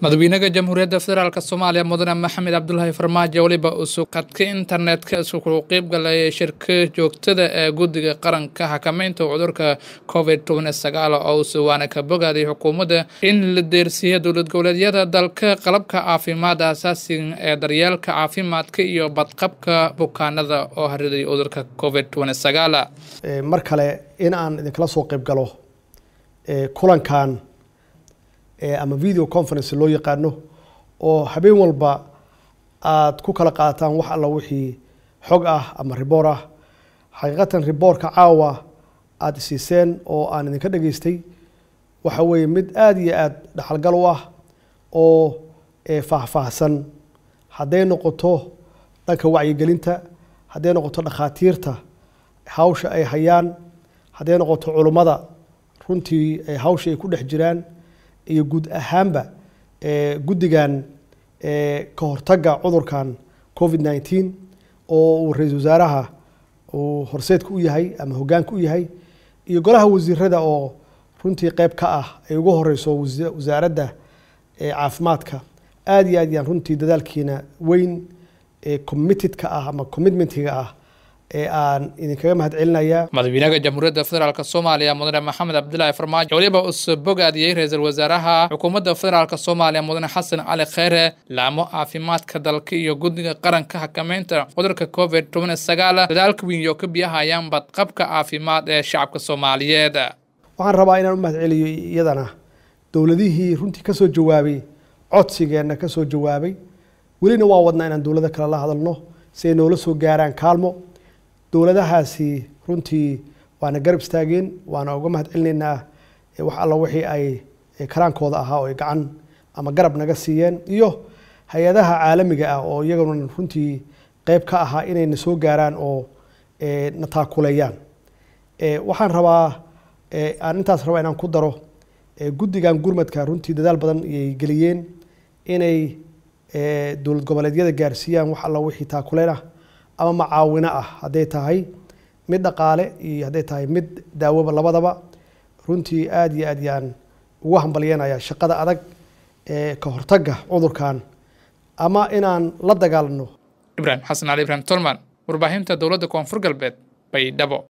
madaxweynaha jamhuuriyadda federaalk soomaaliya mudane maxamed cabdulaahi farmaajo weliba uu qadka internetka isugu qeyb galay shirka joogtada ee guddiga qaranka xakameynta cudurka covid toban sagaal oo uu suwaana ka bogaaday xukuumadda in la deersiiya dowlad goboleedyada dalka qalabka caafimaadda asaasiga ee daryeelka caafimaadka iyo badqabka bukaanada oo hariday cudurka covid toban sagaal mar kale in aan idinkala soo qeyb galo kulankan ama video conference loo yaqaano oo habeen walba aada ku kala qaataan wax alla wixii xog ah ama riboor ah xaqiiqatan riboorka caawa aada isiiseen oo aan idinka dhageystay waxa weeye mid aada iyo aada dhaxalgal u ah oo faahfaahsan hadday noqoto dhanka wacyigelinta hadday noqoto dhakhaatiirta hawsha ay hayaan hadday noqoto culummada runtii hawsha ay ku dhex jiraan iyo guud ahaanba guddigan ka hortagga cudurkan covid nineteen oo uu ra-iisul wasaaraha uu horseedka u yahay ama hoggaanka u yahay iyo golaha wasiirada oo runtii qeyb ka ah ay ugu horeyso wasaaradda caafimaadka aada iyo aad yaan runtii dadaalkiina weyn committedka ah ama commitmentiga ah ee aan idinkaga mahad celinayaa madaxweynaha jamhuuriyadda federaalk soomaaliya mudane maxamed cabdilaahi farmaajo weliba uu bogaadiyey ra-iisul wasaaraha xukuumadda federaalk soomaaliya mudane xasan cali kheyre laamo caafimaadka dalka iyo guddiga qaranka xakameynta cudurka covid toban sagaal dadaalka weyn oo ka biyahayaan badqabka caafimaad ee shacabka soomaaliyeed waxaan rabaa inaan u mahad celiyo iyadana dowladihii runtii kasoo jawaabay codsigeenna kasoo jawaabay welina waa wadnaa inaan dowlado kale la hadalno si ay noola soo gaaraan kaalmo dowladahaasi runtii waana garab istaageen waana uga mahad celinaynaa wax alla wixii ay karaankooda ahaa oo ay gacan ama garab naga siiyeen iyo hay-adaha caalamiga ah oo iyaguna runtii qeyb ka ahaa inayna soo gaaraan oo na taakuleeyaan waxaan rabaa aan intaas rabaa inaan ku daro guddigan gurmadka runtii dadaal badan ayay geliyeen inay dowlad goboleedyada gaarsiiyaan wax alla wixii taakuleen ah ama macaawino ah hadday tahay mid dhaqaale iyo hadday tahay mid daawoba labadaba runtii aada iyo aad yaan ugu hambalyanaya shaqada adag ee ka hortagga cudurkan ama inaan la dagaalano ibrahim xasan cali ibrahim tolman warbaahinta dowladda koonfur galbeed baydhabo